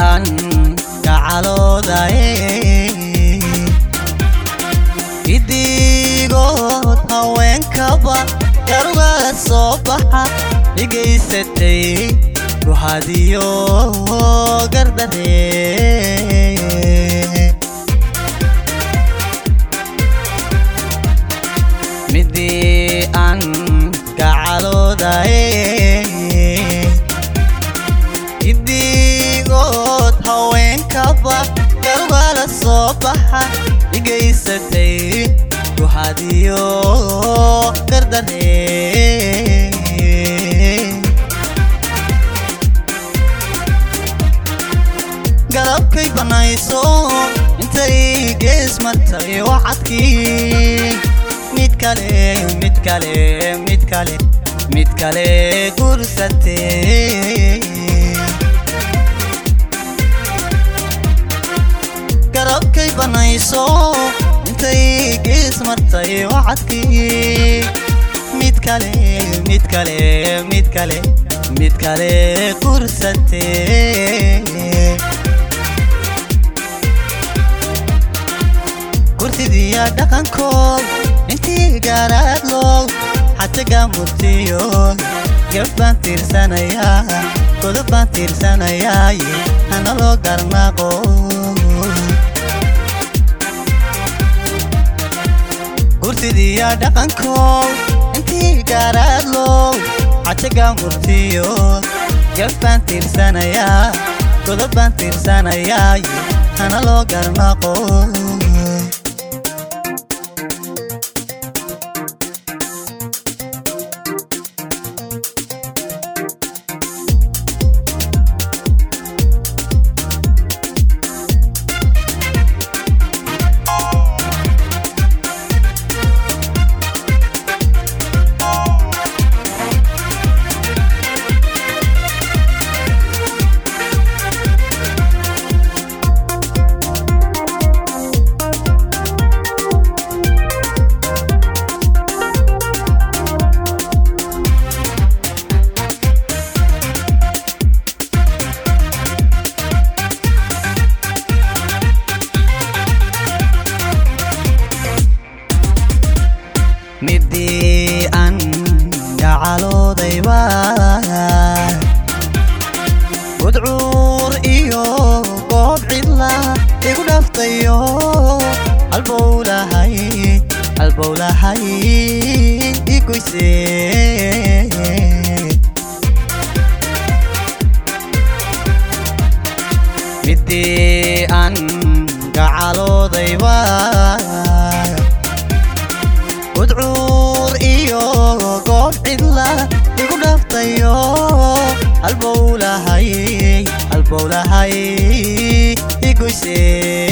aan gacaloodaye idigood haweenkaba garuga soo baxa dhigaysatay ruhadiyo gardaree midii aan gacaloodaye idigood haweenkaba garugala soo baxa dhigaysatay ruhadiyo gardaree galabkay banayso intay gees martay wacadkii mid kale mid kale mid kale mid kale gursatee garabkay banayso intay gees martay wacadkii mid kale mid kale mid kale mid kale gursatee gurtidiya dhaqankood intii gaaraadlow xataga murtiyo gab baan tiirsanayaa godob baan tiirsanayaaye hana loo garnaaqo gurtidiya dhaqankood intii gaaraadlow xataga murtiyo gab baan tiirsanayaa godob baan tiirsanayaaye hana loo garnaaqo midii aan gacaloodayba gudcuur iyo goob cidla igu dhaftayo halbowlahay halbowlahay igoyse midii aan gacaloodayba gudcuur iyo goob cidla igu dhaftayo halbowlahay halbowlahay igoyse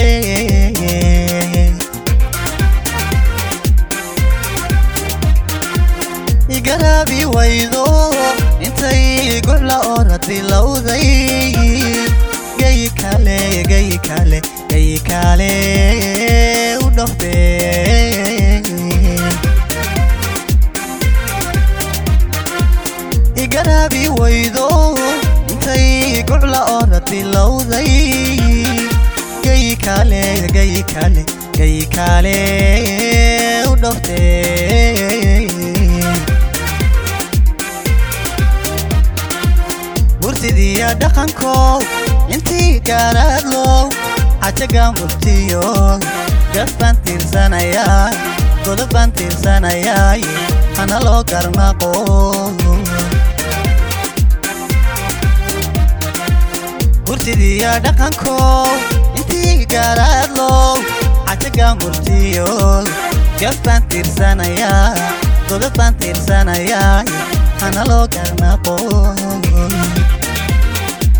igaraabi waydo intay gucla oradilowday gayi kale gayi kale gayi kale u dhafte igaraabi waydo intay gucla oradilowday gayi kale gayi kale gayi kale u dhafte burtidiya dhaqankood intii gaaraadlow xajaga murtiyo gab baan tiirsanayaa godob baan tiirsanayaaye hana loo garnaqo burtidiya dhaqankood intii gaaraadlow xajaga murtiyo gab baan tiirsanayaa godob baan tiirsanayaaye hana loo garnaqo